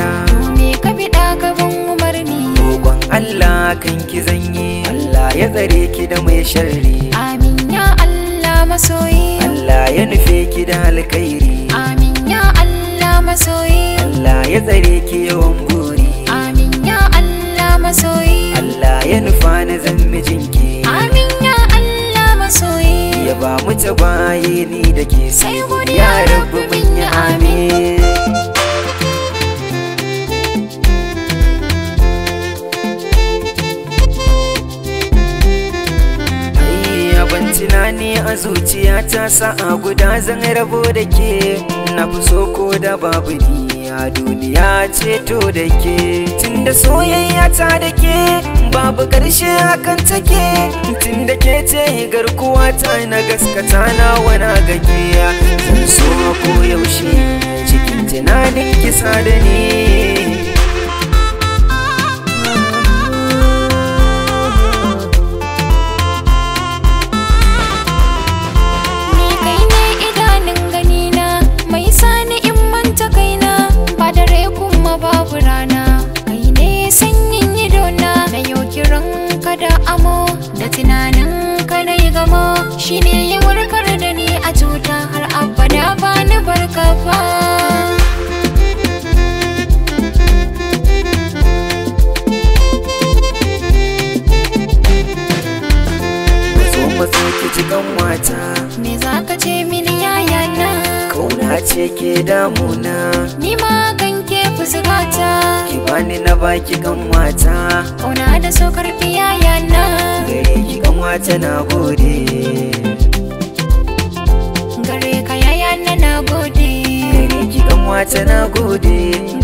me ka biɗa gaban umarni roƙon Allah kan ki zanyi Allah ya tsare ki da mai sharri amin ya Allah masoyi Allah ya nufe ki da alkhairi amin ya Allah masoyi Allah ya tsare ki yawan buri amin ya Allah masoyi Allah ya nufa na zan mijinki amin ya Allah masoyi ya ba mu tagwaye ni da ke Sai sai godiya ya rabu mun yi amin Ai, ban tunani a zuciyata sa'a guda zan rabo da ke na fi so ko da babu ni a duniya ceto da ke tunda soyayya ta da ke babu ƙarshe hakan take tunda ke ce garkuwa ta na gaskata na wana gage zan so ko yaushe cikin tunanin kisa da ni Ni kai ne idanun ganina mai sani in manta kaina ba dare kuma babu rana kai ne sanyin idona na yau kiran ka da amo da tunanin ka na yi gamo shine ya warkar da ni a cuta har abada ba ni barka ba mazo mazo ki ji wata me za ka ce mini yayana kauna ce ke damuna ni ma kan ke fuskata ki bani na baki kan wata Ƙauna da so karfi yayana gare ki kan wata na gode gare ka yayana na gode gare ki kan wata na gode